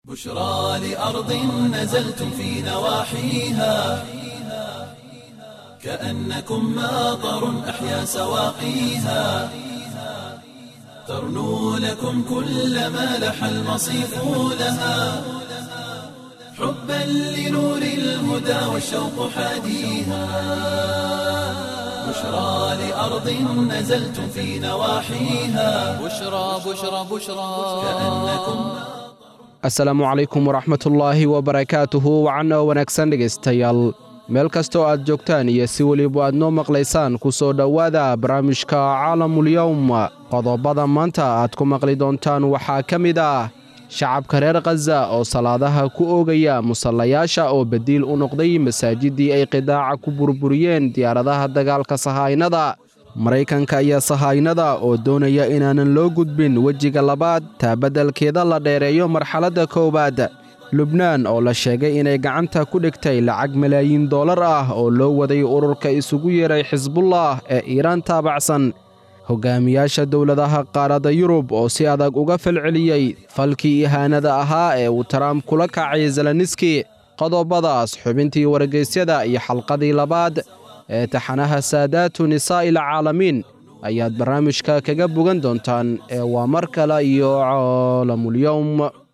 بشرى لأرض نزلتم في نواحيها كأنكم ماطر أحيا سواقيها ترنو لكم كل ما لح المصيف لها حبا لنور الهدى والشوق حاديها بشرى لأرض نزلتم في نواحيها بشرى بشرى بشرى كأنكم asalaamu calaykum waraxmatullaahi wabarakaatuhu wacanoo wanaagsan dhegaystayaal meel kastoo aad joogtaan iyo si weliba aad noo maqlaysaan ku soo dhowaada barnaamijka caalamulyowm qodobada maanta aad ku maqli doontaan waxaa ka mid ah shacabka reer khaza oo salaadaha ku oogaya musallayaasha oo badiil u noqday masaajidii ay qidaaca ku burburiyeen diyaaradaha dagaalka sahaynada maraykanka iyo sahaynada oo doonaya inaanan loo gudbin wejiga labaad taa beddelkeeda la dheereeyo marxaladda koowaad lubnaan oo la sheegay inay gacanta ku dhigtay lacag malaayiin dollar ah oo loo waday ururka isugu yeeray xisbullah ee iiraan taabacsan hogaamiyaasha dowladaha qaaradda yurub oo si adag uga falceliyey falkii ihaanada ahaa ee uu taraamp kula kacay zelaniski qodobadaas xubintii wargeysyada iyo xalqadii labaad ee taxanaha saadaatu nisaa'i alcaalamiin ayaad barnaamijka kaga bogan doontaan ee waa mar kale iyo caalamulyowm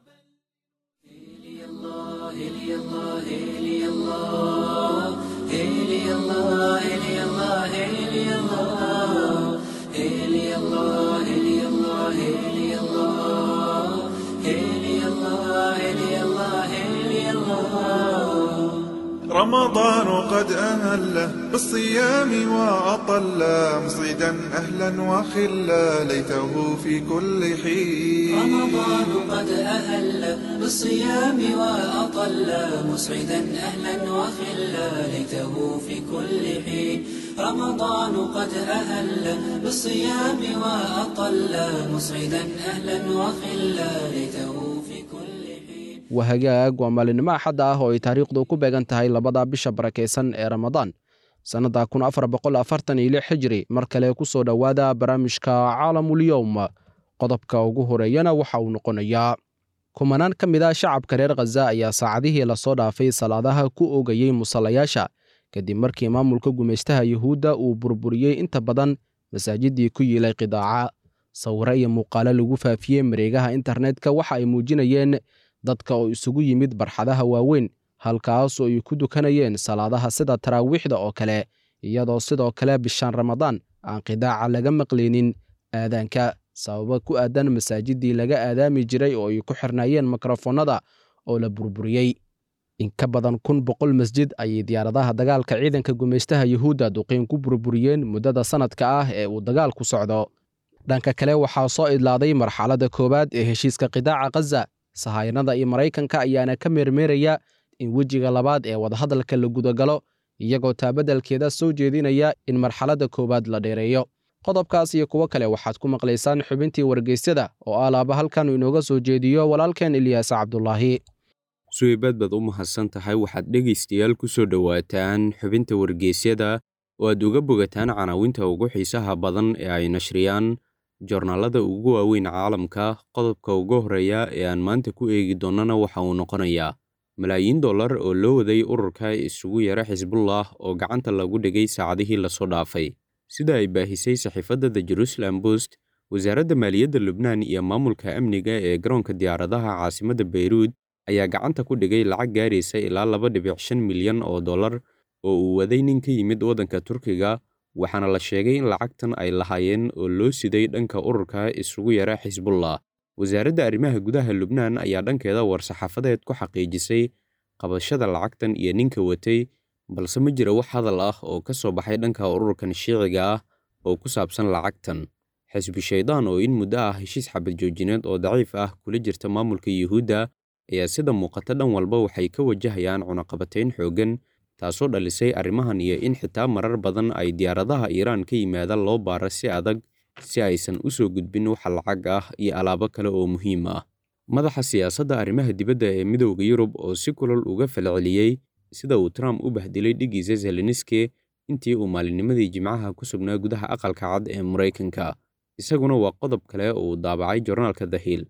رمضان قد أهله بالصيام وأطل مصيدا أهلا وخلا ليته في كل حين رمضان قد أهل بالصيام وأطل مسعدا أهلا وخلا ليته في كل حين رمضان قد أهل بالصيام وأطل مسعدا أهلا وخلا ليته في كل حين wahagaag waa maalinimo axadda ah oo ay taariikhdu ku beegan tahay labada bisha barakaysan ee ramadaan sannadda kun afar boqol afartan iyo lix xijiri mar kale ku soo dhowaada barnaamijka caalamulyowm qodobka ugu horeeyana waxa uu noqonayaa kumanaan ka mid ah shacabka reer khaza ayaa saacadihii lasoo dhaafay salaadaha ku oogayey musallayaasha kadib markii maamulka gumaystaha yuhuudda uu burburiyey inta badan masaajidii ku yiilay qidaaca sawiro iyo muuqaalo lagu faafiyey mareegaha internetka waxa ay muujinayeen dadka oo isugu yimid barxadaha waaweyn halkaas oo ay ku dukanayeen salaadaha sida taraawiixda oo kale iyadoo sidoo kale bishaan ramadaan aan qidaaca laga maqlaynin aadaanka sababa ku aadan masaajidii laga aadaami jiray oo ay ku xirnaayeen mikrofonnada oo la burburiyey in ka badan kun boqol masjid ayay diyaaradaha dagaalka ciidanka gumaystaha yuhuudda duqiin ku burburiyeen muddada sannadka ah ee uu dagaalku socdo dhanka kale waxaa soo idlaaday marxaladda koowaad ee heshiiska qidaaca khaza sahayanada iyo maraykanka ayaana ka meermeeraya in wejiga labaad ee wadahadalka la gudagalo iyagoo taabadalkeeda soo jeedinaya in marxaladda koowaad la dheereeyo qodobkaas iyo kuwo kale waxaad ku maqlaysaan xubintii wargeysyada oo alaaba halkan inooga soo jeediyo walaalkeen ilyaas cabdulaahi suweybaad baad u mahadsan tahay waxaad dhegaystayaal ku soo dhowaataan xubinta wargeysyada oo aad uga bogataan canaawinta ugu xiisaha badan ee ay nashriyaan joornaalada ugu waaweyn caalamka qodobka ugu horreeya ee aan maanta ku eegi doonnana waxa uu noqonayaa malaayiin dollar oo loo waday ururka isugu yara xisbullah oo gacanta lagu dhigay saacadihii lasoo dhaafay sida ay baahisay saxiifadda the jerusalem bost wasaaradda maaliyadda lubnaan iyo maamulka amniga ee garoonka diyaaradaha caasimadda beyruud ayaa gacanta ku dhigay lacag gaaraysa ilaa laba dhibic shan milyan oo dollar oo uu waday nin ka yimid waddanka turkiga waxaana la sheegay in lacagtan ay lahaayeen oo loo siday dhanka ururka isugu yara xisbullah wasaaradda arrimaha gudaha lubnaan ayaa dhankeeda war-saxaafadeed ku xaqiijisay qabashada lacagtan iyo ninka watay balse ma jira wax hadal ah oo ka soo baxay dhanka ururkan shiiciga ah oo ku saabsan lacagtan xisbi shaydaan oo in muddo ah heshiis xabad joojineed oo daciif ah kula jirta maamulka yuhuudda ayaa sida muuqata dhan walba waxay ka wajahayaan cunaqabatayn xooggan taasoo dhalisay arrimahan iyo in xitaa marar badan ay diyaaradaha iiraan ka yimaada loo baara si adag si aysan u soo gudbin waxa lacag ah iyo alaabo kale oo muhiim ah madaxa siyaasadda arrimaha dibadda ee midowda yurub oo si kulal uga falceliyey sida uu trump u bahdilay dhigiisa zeleniski intii uu maalinnimadii jimcaha ku sugnaa gudaha aqalka cad ee maraykanka isaguna waa qodob kale oo uu daabacay jornaalka the hill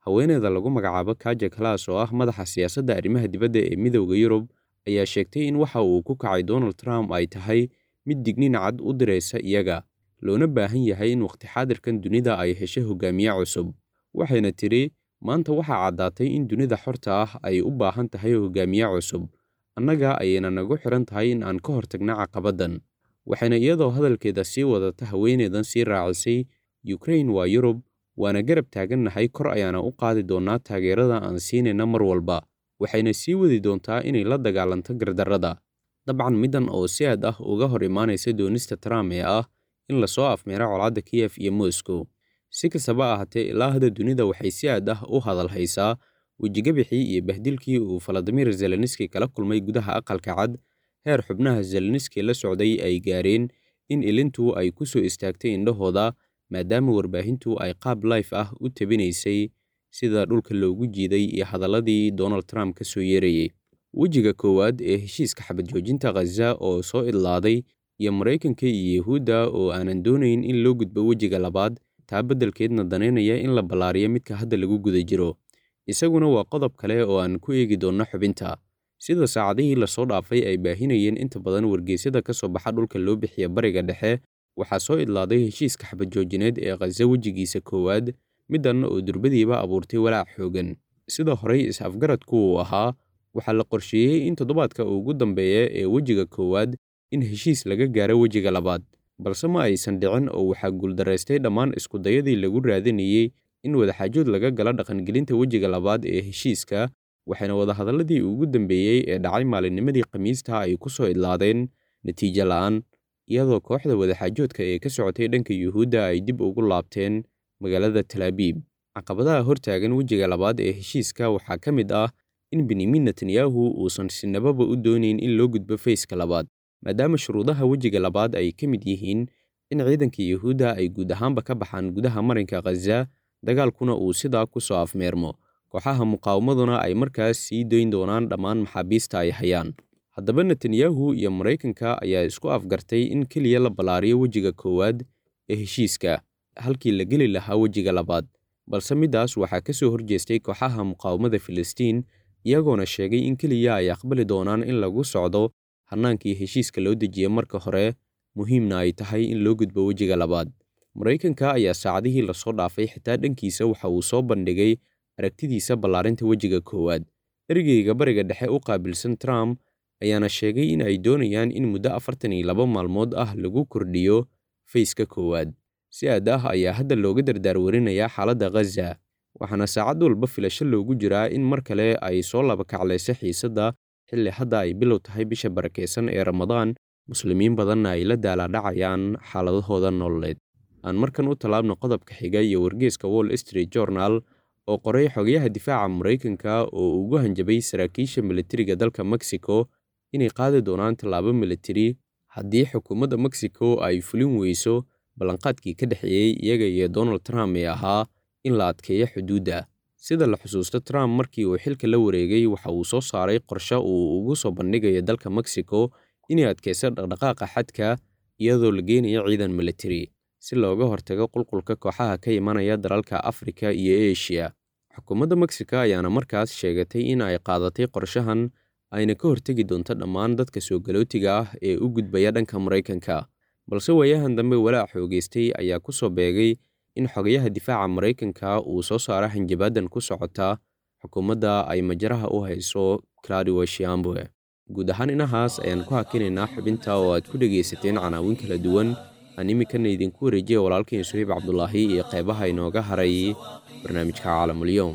haweeneyda lagu magacaabo kaja kalas oo ah madaxa siyaasadda arrimaha dibadda ee midowda yurub ayaa sheegtay in waxa uu ku kacay donald trump ay tahay mid digniin cad u diraysa iyaga loona baahan yahay in wakhti xaadirkan dunida ay hesho hogaamiye cusub waxayna tidhi maanta waxaa caddaatay in dunida xorta ah ay u baahan tahay hogaamiye cusub annaga ayayna nagu xiran tahay in aan ka hortagna caqabaddan waxayna iyadoo hadalkeeda sii wadata haweeneydan sii raacisay yukrain waa yurub waana garab taagannahay kor ayaana u qaadi doonnaa taageerada aan siinayna mar walba waxayna sii wadi doontaa inay la dagaalanto gardarrada dabcan middan oo si aad ah uga hor imaanaysa doonista trump ee ah in lasoo afmeera colaadda kiyef iyo moscow si kastaba ahaatee ilaa hadda dunida waxay si aad ah u hadal haysaa wejigabixii iyo bahdilkii uu faladimir zelenski kala kulmay gudaha aqalka cad heer xubnaha zelenski la socday ay gaareen in ilintu ay ku soo istaagtay indhahooda maadaama warbaahintu ay qaab life ah u tabinaysay sida dhulka loogu jiiday iyo hadalladii donald trump ka soo yeerayey wejiga koowaad ee heshiiska xabad joojinta khaza oo soo idlaaday iyo maraykanka iyo yahuudda oo aanan doonayn in loo gudbo wejiga labaad taa beddelkeedna danaynaya in la ballaariyo midka hadda lagu guda jiro isaguna waa qodob kale oo aan ku eegi doonno xubinta sida saacadihii lasoo dhaafay ay baahinayeen inta badan wargeysyada ka soo baxa dhulka loo bixiya bariga dhexe waxaa soo idlaaday heshiiska xabad joojineed ee khaza wejigiisa koowaad middan oo durbadiiba abuurtay walaac xoogan sida horey is-afgaradku uu ahaa waxaa la qorsheeyey in toddobaadka ugu dambeeya ee wejiga koowaad in heshiis laga gaaro wejiga labaad balse ma aysan dhicin oo waxaa guuldaraystay dhammaan iskudayadii lagu raadinayey in wadaxaajood laga gala dhaqangelinta wejiga labaad ee heshiiska waxayna wadahadalladii ugu dambeeyey ee dhacay maalinnimadii khamiista ay ku soo idlaadeen natiijo la'aan iyadoo kooxda wadaxaajoodka ee ka socotay dhanka yuhuudda ay dib ugu laabteen magaalada talaabiib caqabadaha hortaagan wejiga labaad ee heshiiska waxaa ka mid ah in benyamin netanyahu uusan sinababa u doonayn in loo gudbo fayska labaad maadaama shuruudaha wejiga labaad ay ka mid yihiin in ciidanka yuhuudda ay guud ahaanba ka baxaan gudaha marinka khaza dagaalkuna uu sidaa ku soo afmeermo kooxaha muqaawamaduna ay markaas sii dayn doonaan dhammaan maxaabiista ay hayaan haddaba netanyahu iyo maraykanka ayaa isku afgartay in keliya la ballaariyo wejiga koowaad ee heshiiska halkii la geli lahaa wejiga labaad balse middaas waxaa ka soo horjeestay kooxaha muqaawamada filistiin iyagoona sheegay in keliya ay aqbali doonaan in lagu socdo hannaankii heshiiska loo dejiye marka hore muhiimna ay tahay in loo gudbo wejiga labaad maraykanka ayaa saacadihii lasoo dhaafay xitaa dhankiisa waxa uu soo bandhigay aragtidiisa ballaarinta wejiga koowaad ergeyga bariga dhexe u qaabilsan trump ayaana sheegay in ay doonayaan in muddo afartan iyo laba maalmood ah lagu kordhiyo fayska koowaad si aad ah ayaa hadda looga dardaarwarinayaa xaaladda khaza waxaana saacad walba filasho loogu jiraa in mar kale ay soo labakaclayso xiisadda xilli hadda ay bilow tahay bisha barakaysan ee ramadaan muslimiin badanna ay la daalaadhacayaan xaaladahooda nololeed aan markan u tallaabno qodobka xiga iyo wargeeska wall street journal oo qoray xogayaha difaaca maraykanka oo ugu hanjabay saraakiisha militariga dalka mexico inay qaadi doonaan tallaabo militari haddii xukuumadda mexico ay fulin weyso ballanqaadkii ka dhexeeyey iyaga iyo donald trump ee ahaa in la adkeeyo xuduudda sida la xusuusto trump markii uu xilka la wareegay waxa uu soo saaray qorshe uu ugu soo bandhigayo dalka mexico inay adkayso dhaqdhaqaaqa xadka iyadoo la geenayo ciidan militari si looga hortago qulqulka kooxaha ka imanaya dalalka afrika iyo eshiya xukuumadda mexico ayaana markaas sheegatay in ay qaadatay qorshahan ayna ka hortegi doonto dhammaan dadka soo galootiga ah ee u gudbaya dhanka maraykanka balse waayahan dambe walaac xoogeystay ayaa ku soo beegay in xogayaha difaaca maraykanka uu soo saaro hanjabaadan ku socota xukuumadda ay majaraha u hayso claudio shiambwe guud ahaan inahaas ayaan ku hakinaynaa xubinta oo aad ku dhegaysateen canaawin kala duwan aan iminkana idinku wareejiya walaalkiin suhiib cabdulaahi iyo qeybaha inooga haray barnaamijka caalamulyoom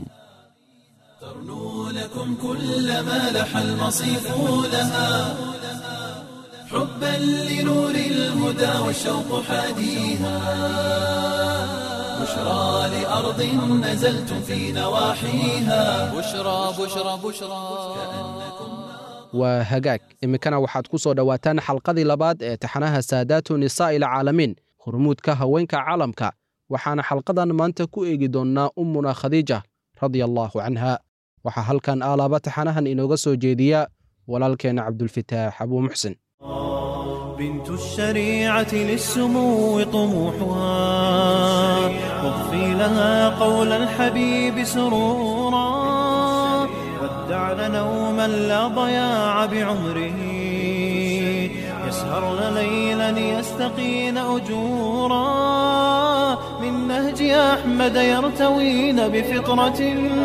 ترنو لكم كل ما لح المصيف لها حبا لنور الهدى والشوق حاديها بشرى لأرض نزلتم في نواحيها بشرى بشرى بشرى waa hagaag iminkana waxaad ku soo dhowaataan xalqadii labaad ee taxanaha saadaatu nisaa'i alcaalamiin hormuudka haweenka caalamka waxaana xalqadan maanta ku eegi doonnaa ummuna khadiija radia allaahu canha waxaa halkan aalaaba taxanahan inooga soo jeediya walaalkeenna cabdulfitaax abuu muxsin بنت الشريعة للسمو طموحها واضفي لها قول الحبيب سرورا ودعن نوما لا ضياع بعمره يسهرن ليلا يستقين أجورا من نهج أحمد يرتوين بفطرة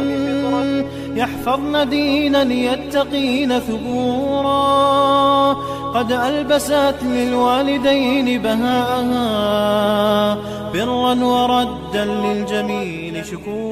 يحفظن دينا يتقين ثبورا قد ألبست للوالدين بهاءها برا وردا للجميل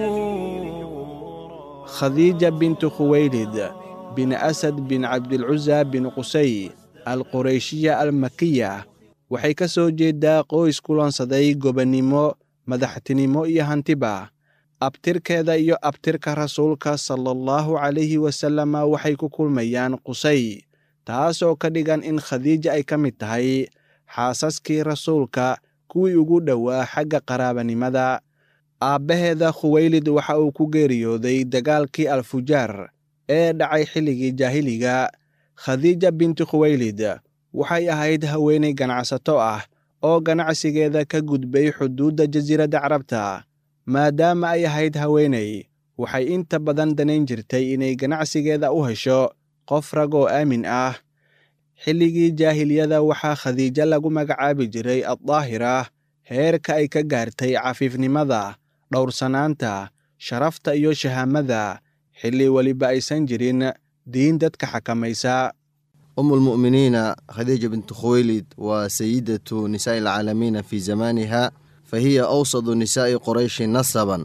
شكورا khadiija bintu khuwaylid bin asad bin cabdilcusa bin qusay alqureyshiya almakiya waxay ka soo jeedaa qoys kulansaday gobonnimo madaxtinimo iyo hantiba abtirkeeda iyo abtirka rasuulka sala allahu calayhi wasalama waxay ku kulmayaan qusay taas oo ka dhigan in khadiija ay ka mid tahay xaasaskii rasuulka kuwii ugu dhowaa xagga qaraabanimada aabbaheeda khuwaylid waxa uu ku geeriyooday dagaalkii alfujaar ee dhacay xilligii jaahiliga khadiija binti khuwaylid waxay ahayd haweenay ganacsato ah oo ganacsigeeda ka gudbay xuduudda jasiiradda carabta maadaama ay ahayd haweenay waxay inta badan danayn jirtay inay ganacsigeeda u hesho qof rag oo aamin ah xilligii jaahiliyada waxaa khadiijo lagu magacaabi jiray addaahira heerka ay ka gaartay cafiifnimada dhowrsanaanta sharafta iyo shahaamada xilli weliba aysan jirin diin dadka xakamaysa أم المؤمنين خديجة بنت خويلد وسيدة نساء العالمين في زمانها فهي أوسط نساء قريش نسبا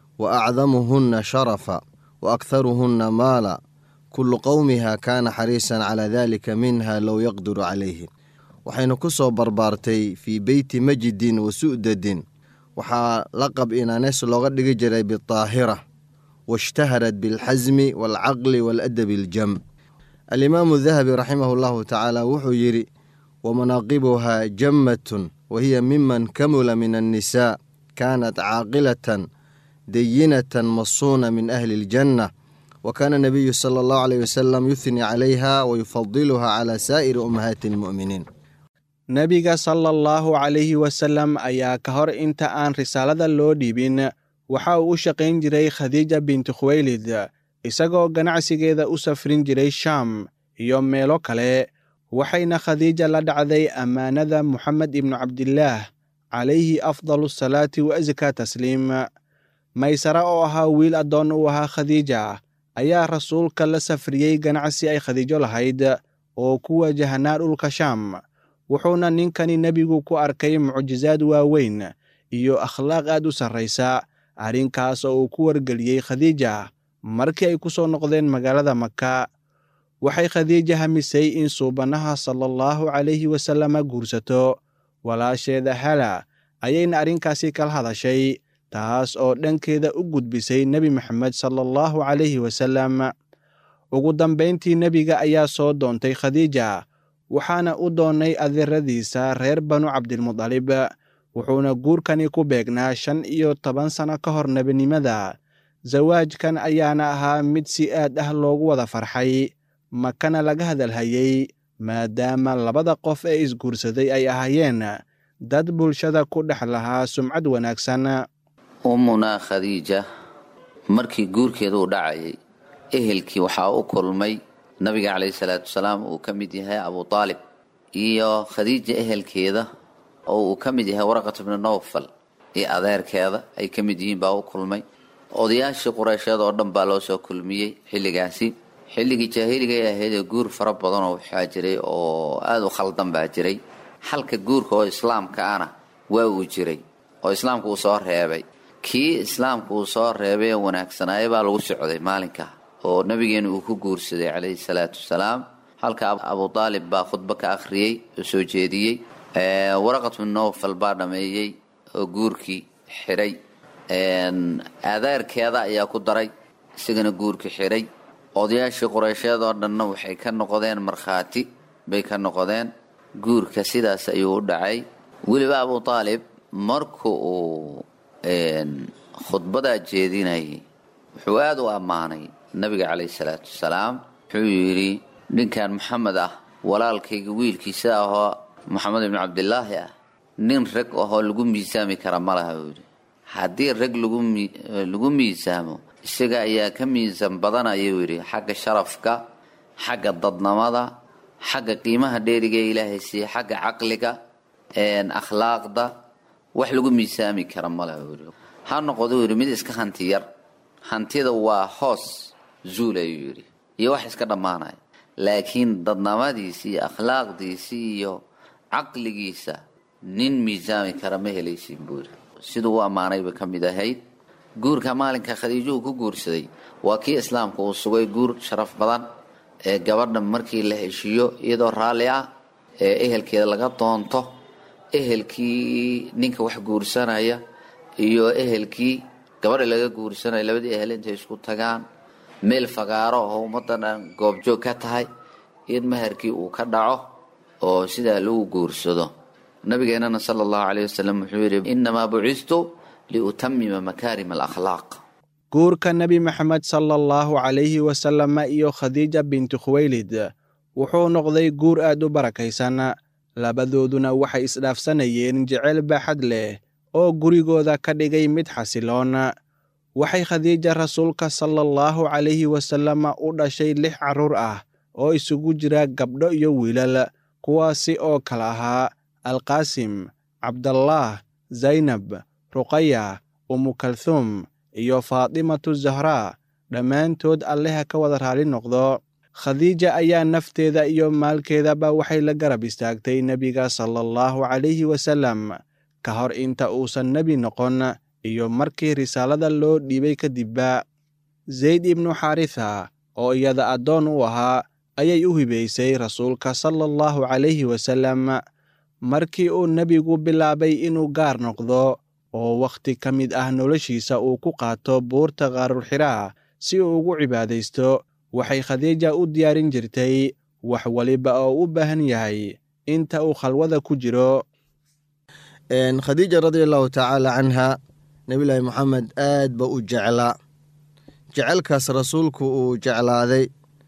وأعظمهن شرفا وأكثرهن مالا كل قومها كان حريصا على ذلك منها لو يقدر عليه waxaynu ku soo barbaartay fii beyti majidin wa su'dadin waxaa laqab inaanees looga dhigi jiray bidaahira waishtaharat bilxasmi waalcaqli waaladabi aljam alimaamu dahabi raximahu llahu tacaala wuxuu yidhi wamanaaqibuhaa jammatun wa hiya miman kamula min annisaa kaanat caaqilatan dayinatan masuuna min ahli aljanna wa kaana nabiyu sala allahu aleyh wasalam yuhni calayha wa yufadiluha cala saa'iri ummahaati almu'miniin nebiga sala allahu calayhi wasallam ayaa ka hor inta aan risaalada loo dhiibin waxa uu u shaqayn jiray khadiija binti khuwaylid isagoo ganacsigeeda u safrin jiray shaam iyo meelo kale waxayna khadiija la dhacday ammaanada moxamed ibnu cabdillaah calayhi afdalu asalaati wa askaa tasliim maysara oo ahaa wiil addoon u ahaa khadiija ayaa rasuulka la safriyey ganacsi ay khadiijo lahayd oo ku wajahnaa dhulka shaam wuxuuna ninkani nebigu ku arkay mucjisaad waaweyn iyo akhlaaq aad u sarraysa arrinkaas oo uu ku wargeliyey khadiija markii ay ku soo noqdeen magaalada maka waxay khadiija hamisay in suubanaha sala allahu calayhi wasalama guursato walaasheeda hala ayayna arrinkaasi kala hadashay taas oo dhankeeda u gudbisay nebi maxamed sala allahu calayhi wasalam ugu dambayntii nebiga ayaa soo doontay khadiija waxaana u doonnay adeeradiisa reer banu cabdilmudalib wuxuuna guurkani ku beegnaa shan iyo toban sanno ka hor nebinimada zawaajkan ayaana ahaa mid si aad ah loogu wada farxay makana laga hadalhayey maadaama labada qof ee isguursaday ay ahaayeen dad bulshada ku dhex lahaa sumcad wanaagsan ummunaa khadiija markii guurkeeda uu dhacayay ehelkii waxaa u kulmay nabiga calayhi salaatu wasalaam uu ka mid yahay abu aalib iyo khadiija ehelkeeda oo uu ka mid yahay waraqat bnu nowfal iyo adeerkeeda ay ka mid yihiin baa u kulmay odayaashii qureysheed oo dhan baa loo soo kulmiyey xilligaasi xilligii jaahiligaay ahayd ee guur fara badanoo waxaa jiray oo aada u khaldan baa jiray xalka guurka oo islaamka ana waa uu jiray oo islaamka uu soo reebay kii islaamka uu soo reebay ee wanaagsanaaya baa lagu socday maalinka oo nabigeena uu ku guursaday calayhi salaatu wasalaam halka abu aalib baa khudbo ka akhriyey oo soo jeediyey waraqat bin nowfal baa dhameeyey oo guurkii xidhay aadaarkeeda ayaa ku daray isagana guurkii xidhay odayaashii qureysheed oo dhanna waxay ka noqdeen markhaati bay ka noqdeen guurka sidaas ayuu u dhacay weliba abu aalib marka uu khudbadaa jeedinayay wuxuu aada u ammaanay nabiga calayhi salaatu wasalaam wuxuu yidhi ninkan maxamed ah walaalkayga wiilkiisa ahoo maxamed ibnu cabdilaahi ah nin rag ahoo lagu miisaami kara ma laha buu yidhi haddii rag lagu miisaamo isaga ayaa ka miisaan badan ayuu yidhi xagga sharafka xagga dadnamada xagga qiimaha dheeriga ee ilaahay siiye xagga caqliga akhlaaqda wax lagu miisaami kara male yidhi ha noqdo yidhi mid iska hanti yar hantida waa hoos zuul ayuu yidhi iyo wax iska dhammaanaya laakiin dadnamadiisi iyo akhlaaqdiisi iyo caqligiisa nin miisaami kara ma helaysin buu yidhi siduu u ammaanayba ka mid ahayd guurka maalinka khadiijo uu ku guursaday waa kii islaamka uu sugay guur sharaf badan ee gabadha markii la heshiiyo iyadoo raalli ah ee ehelkeeda laga doonto ehelkii ninka wax guursanaya iyo ehelkii gabadha laga guursanaya labadii ehel intay isku tagaan meel fagaaro oo ummaddan dhan goobjoog ka tahay in maharkii uu ka dhaco oo sidaa lagu guursado nabigeenana sala allahu caleyh wasalam wuxuu yidhi innamaa bucistu liutamima makaarima alakhlaaq guurka nebi maxamed sala allahu calayhi wasalama iyo khadiija binti khuweylid wuxuu noqday guur aad u barakaysan labadooduna waxay isdhaafsanayeen jeceyl baaxad leh oo gurigooda ka dhigay mid xasiloon waxay khadiija rasuulka sala allahu calayhi wasalama u dhashay lix carruur ah oo isugu jira gabdho iyo wiilal kuwaasi oo kala ahaa alqaasim cabdallaah zaynab ruqaya umukalhuum iyo faatimatu zahraa dhammaantood alleha ka wada raali noqdo khadiija ayaa nafteeda iyo maalkeedaba waxay la garab istaagtay nebiga sala allahu calayhi wasalam ka hor inta uusan nebi noqon iyo markii risaalada loo dhiibay kadibba zayd ibnu xaritha oo iyada addoon u ahaa ayay u hibaysay rasuulka sala allahu calayhi wasalam markii uu nebigu bilaabay inuu gaar noqdo oo wakhti ka mid ah noloshiisa uu ku qaato buurta qaarulxiraa si uu ugu cibaadaysto waxay khadiija u diyaarin jirtay wax waliba oo u baahan yahay inta uu khalwada ku jiro khadiija radia allahu tacaala canha nebillaahi moxamed aad ba u jeclaa jecelkaas rasuulku uu jeclaaday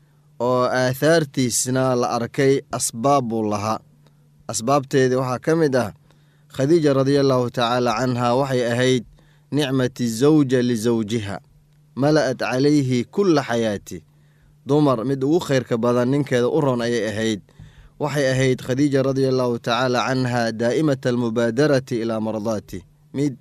oo aahaartiisna la arkay asbaab buu lahaa asbaabteedii waxaa ka mid ah khadiija radia allahu tacaala canha waxay ahayd nicmati zawja lisawjiha mala'at calayhi kulla xayaati dumar mid ugu khayrka badan ninkeeda u ron ayay ahayd waxay ahayd khadiija radia allahu tacaala canha daa'imata almubaadarati ilaa mardaati mid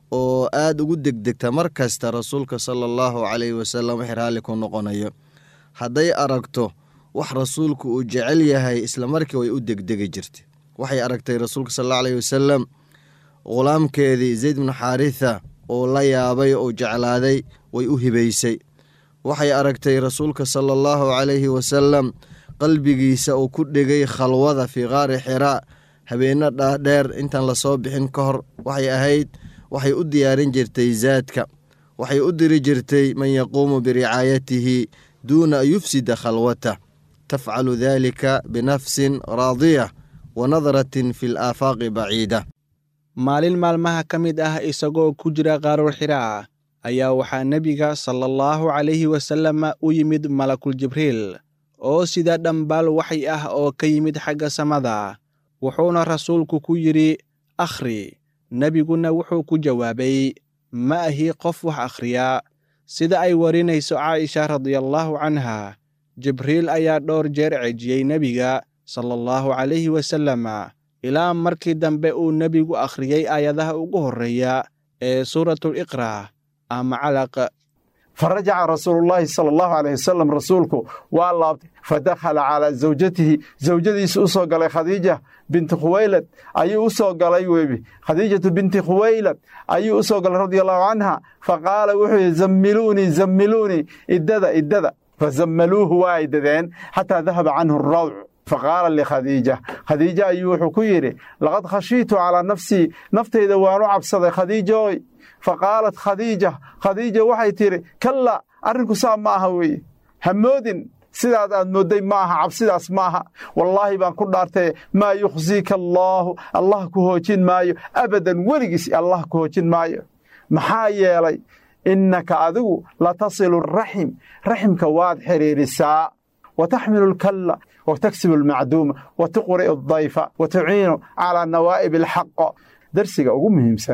oo aad ugu degdegta mar kasta rasuulka sala allahu calayhi wasalam wixii raalli ku noqonayo hadday aragto wax rasuulku uu jecel yahay isla markii way u degdegi jirtay waxay aragtay rasuulka sal allahu alayhi wasalam ghulaamkeedii zayd bnu xaaritha oo la yaabay oo jeclaaday way u hibaysay waxay aragtay rasuulka sala allahu calayhi wasalam qalbigiisa uu ku dhegay khalwada fii qaari xiraa habeenno dhaadheer intaan lasoo bixin ka hor waxay ahayd waxay u diyaarin jirtay zaadka waxay u diri jirtay man yaquumu biricaayatihi duuna an yufsida khalwatah tafcalu dalika binafsin raadiya wa nadaratin fi laafaaqi baciida maalin maalmaha ka mid ah isagoo ku jira qaarul xiraa ayaa waxaa nebiga sala allahu calayhi wasalama u yimid malakul jibriil oo sida dhambaal waxay ah oo ka yimid xagga samada wuxuuna rasuulku ku yidhi akhri nebiguna wuxuu ku jawaabay ma ahi qof wax akhriya sida ay warinayso caaisha radiallaahu canha jibriil ayaa dhowr jeer cejiyey nebiga sala allahu calayhi wasalama ilaa markii dambe uu nebigu akhriyey aayadaha ugu horreeya ee suuratuliqra ama calaq farajaca rasuulullaahi sala allahu caleyh wasalam rasuulku waa laabtay fadakhala calaa zawjatihi zawjadiisa u soo galay khadiija binti khuwaylad ayuu u soo galay webi khadiijatu binti khuwaylad ayuu u soo galay radia allahu canha fa qaala wuxuu yidhi zammiluunii zammiluunii iddada iddada fazammaluuhu waa ay dadeen xataa dahaba canhu rawc faqaala likhadiija khadiija ayuu wuxuu ku yidhi laqad khashiitu calaa nafsii naftayda waan u cabsaday khadiijooy faqaalat khadiija khadiija waxay tidhi kalla arrinku saa ma aha weeye hamoodin sidaad aad moodday ma aha cabsidaas ma aha wallaahi baan ku dhaartay maa yukhsiika allaahu allah ku hoojin maayo abadan weligiis allah ku hoojin maayo maxaa yeelay innaka adigu latasilu raxim raximka waad xidhiirisaa wa taxmilu lkalla wa taksibu almacduuma wa tuqri'u adayfa wa tuciinu calaa nawaa'ib alxaq darsiga ugu muhiimsan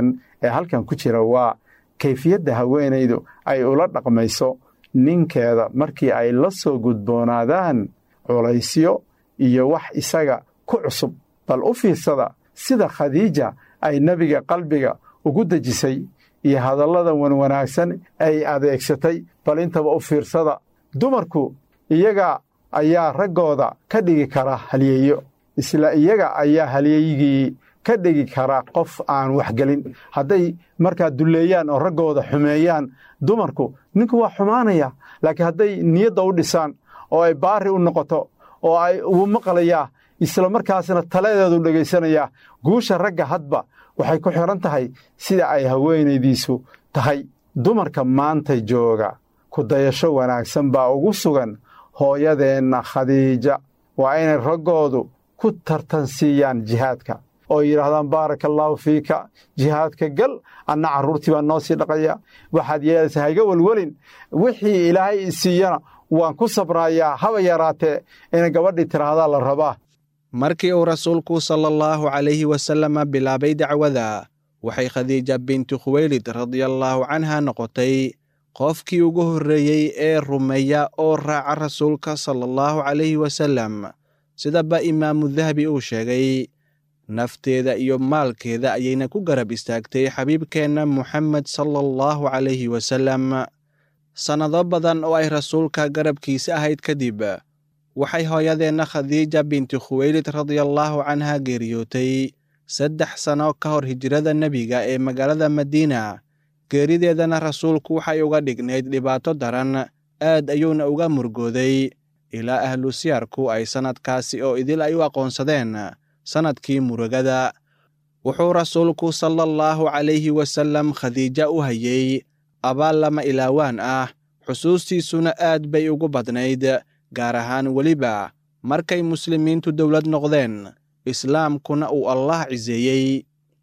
ee halkan ku jira waa kayfiyadda haweenaydu ay ula dhaqmayso ninkeeda markii ay la soo gudboonaadaan culaysyo iyo wax isaga ku cusub bal u fiirsada sida khadiija ay nebiga qalbiga ugu dejisay iyo hadallada wanwanaagsan ay adeegsatay bal intaba u fiirsada dumarku iyaga ayaa raggooda ka dhigi kara halyeeyo isla iyaga ayaa halyeeyigii ka dhigi kara qof aan waxgelin hadday markaa dulleeyaan oo raggooda xumeeyaan dumarku ninku waa xumaanaya laakiin hadday niyadda u dhisaan oo ay baari u noqoto oo ay uu maqlayaa isla markaasna taladeedu dhegaysanayaa guusha ragga hadba waxay ku xidhan tahay sida ay haweenaydiisu tahay dumarka maanta jooga ku dayasho wanaagsan baa ugu sugan hooyadeenna khadiija waa inay raggoodu ku tartansiiyaan jihaadka oo yidhaahdaan baaraka allaahu fiika jihaadka gal anna carruurtii baa noo sii dhaqaya waxaad yeelaysaa hayga welwelin wixii ilaahay i siiyana waan ku sabraayaa haba yaraatee ina gabadhii tiraahdaa la rabaa markii uu rasuulku sala allahu calayhi wasalama bilaabay dacwada waxay khadiija bintu khuweylid radiallaahu canha noqotay qofkii ugu horreeyey ee rumeeya oo raaca rasuulka sala allahu calayhi wasalam sidaba imaamu dahabi uu sheegay nafteeda iyo maalkeeda ayayna ku garab istaagtay xabiibkeenna moxamed sala allahu calayhi wasalam sannado badan oo ay rasuulka garabkiisa ahayd kadib waxay hooyadeenna khadiija binti khuweylid radiallaahu canha geeriyootay saddex sano ka hor hijrada nebiga ee magaalada madiina geerideedana rasuulku waxay uga dhignayd dhibaato daran aad ayuuna uga murgooday ilaa ahlu siyarku ay sannadkaasi oo idil ay u aqoonsadeen sannadkii murugada wuxuu rasuulku sala allahu calayhi wasallam khadiija u hayey abaal lama ilaawaan ah xusuustiisuna aad bay ugu badnayd gaar ahaan weliba markay muslimiintu dowlad noqdeen islaamkuna uu allah ciseeyey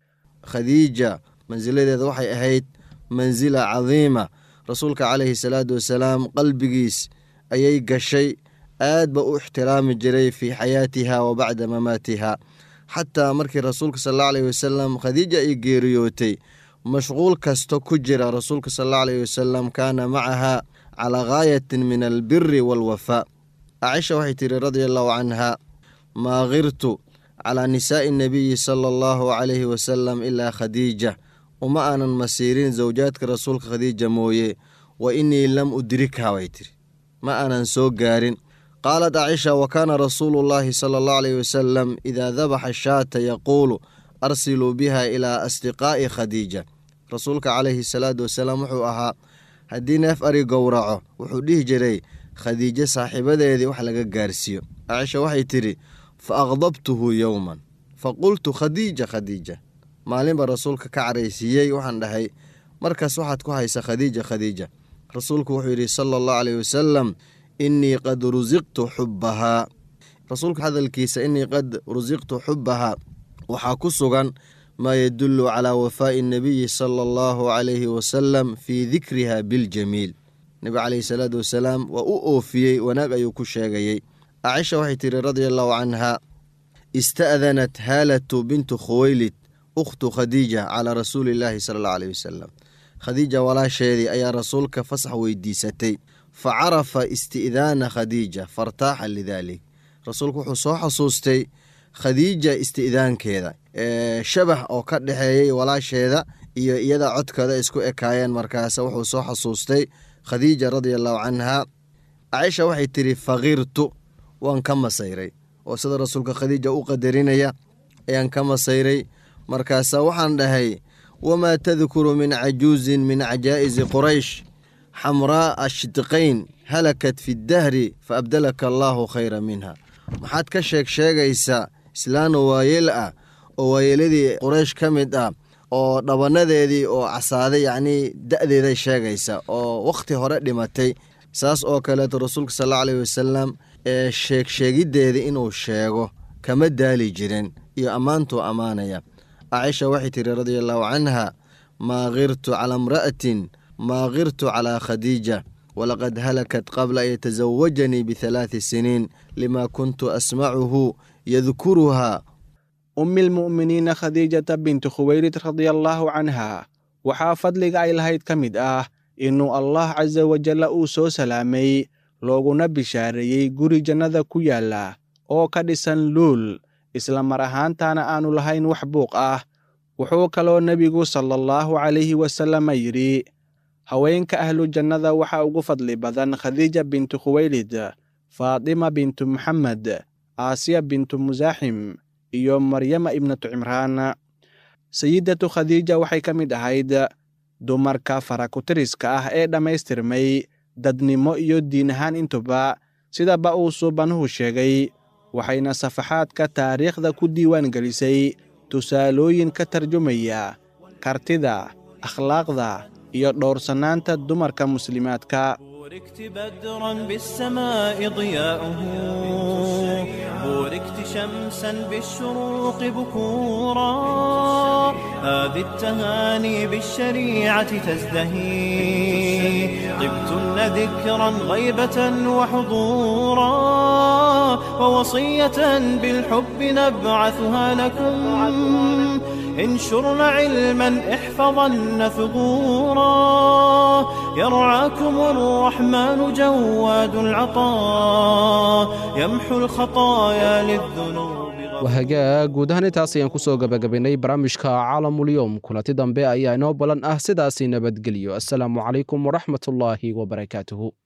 khadiija mansiladeeda waxay ahayd mansila cadiima rasuulka calayhi salaatu wasalaam qalbigiis ayay gashay aad ba u ixtiraami jiray fii xayaatiha wa bacda mamaatiha xataa markii rasuulka sal alla alayhi wasalam khadiija ay geeriyootay mashquul kasta ku jira rasuulka sal alla alayhi wasalam kaana macaha calaa gaayatin min albiri waalwafaa caaisha waxay tihi radia allahu canha maa kirtu calaa nisaa'i nabiyi sala allahu calayhi wasalam ilaa khadiija uma aanan masiirin zawjaadka rasuulka khadiija mooye wa innii lam udrikha way tiri ma aanan soo gaarin qaalat caaisha wa kaana rasuulu llaahi sala allahu alayhi wasalam idaa dabaxa shaata yaquulu arsiluu biha ilaa asdiqaa'i khadiija rasuulka calayhi salaatu wasalaam wuxuu ahaa haddii neef ari gowraco wuxuu dhihi jiray khadiijo saaxiibadeedii wax laga gaarsiiyo caaisha waxay tidhi fa aqdabtuhu yowman fa qultu khadiija khadiija maalinba rasuulka ka caraysiiyey waxaan dhahay markaas waxaad ku haysa khadiija khadiija rasuulku wuxuu yidhi sala allahu caleyh wasalam innii qad rusiqtu xubbahaa rasuulka hadalkiisa innii qad rusiqtu xubbahaa waxaa ku sugan maa yadullu calaa wafaa'i nabiyi sala allahu calayhi wasalam fii dikriha biljamiil nebi caleyhi salaatu wasalaam waa u oofiyey wanaag ayuu ku sheegayey caaisha waxay tihi radia allahu canha ista'danat haalatu bintu khuweylid ukhtu khadiija calaa rasuuli illaahi sala allahu aleyh wasalam khadiija walaasheedii ayaa rasuulka fasax weydiisatay fa carafa isti'daana khadiija fartaaxa lidaalik rasuulku wuxuu soo xasuustay khadiija isti'daankeeda shabax oo ka dhexeeyey walaasheeda iyo iyada codkooda isku ekaayeen markaase wuxuu soo xasuustay khadiija radia allahu canha caaisha waxay tidhi fakirtu waan ka masayray oo sida rasuulka khadiija u qadarinaya ayaan ka masayray markaasa waxaan dhahay wamaa tadkuru min cajuuzin min cajaa'isi quraysh xamraa'a shidqayn halakat fi ddahri fa abdalaka allaahu khayra minha maxaad ka sheeg sheegaysaa islaano waayeel ah oo waayeeladii quraysh ka mid ah oo dhabanadeedii oo casaaday yacnii da'deeday sheegaysa oo wakhti hore dhimatay saas oo kaleeto rasuulka sal alla aleyh wasalam ee sheeg sheegiddeedii inuu sheego kama daali jirin iyo ammaantuu ammaanaya caaisha waxay tihi radia allahu canha maa kirtu calaa imra'atin maa kirtu calaa khadiija walaqad halakat qabla an yatasawajanii bihalaati siniin lima kuntu asmacuhu yadkuruhaa ummi lmu'miniina khadiijata bintu khuweylid radia allaahu canha waxaa fadliga ay lahayd ka mid ah inuu allah casa wajalla uu soo salaamay looguna bishaareeyey guri jannada ku yaalla oo ka dhisan luul isla mar ahaantaana aannu lahayn wax buuq ah wuxuu kaloo nebigu sala allahu calayhi wasalama yidhi haweenka ahlu jannada waxaa ugu fadli badan khadiija bintu khuwaylid faatima bintu maxamed aasiya bintu musaaxim iyo maryama ibnatu cimraan sayidatu khadiija waxay ka mid ahayd dumarka farakutiriska ah ee dhammaystirmay dadnimo iyo diin ahaan intuba sidaba uu suubanuhu sheegay waxayna safaxaadka taariikhda ku diiwaan gelisay tusaalooyin ka tarjumaya kartida akhlaaqda iyo dhowrsanaanta dumarka muslimaadka بوركت بدرا بالسماء ضياؤه بوركت شمسا بالشروق بكورا هذه التهاني بالشريعة تزدهي طبتن ذكرا غيبة وحضورا ووصية بالحب نبعثها لكم انشرن علما احفظن ثغورا يرعاكم الرحمن جواد العطاء يمحو الخطايا للذنوب wahagaa guud ahaan intaas ayaan ku soo gabagabaynay barnaamijka caalamulyoom kulanti dambe ayaa inoo balan ah sidaasi nabadgelyo assalaamu calaykum waraxmatullaahi wabarakaatuhu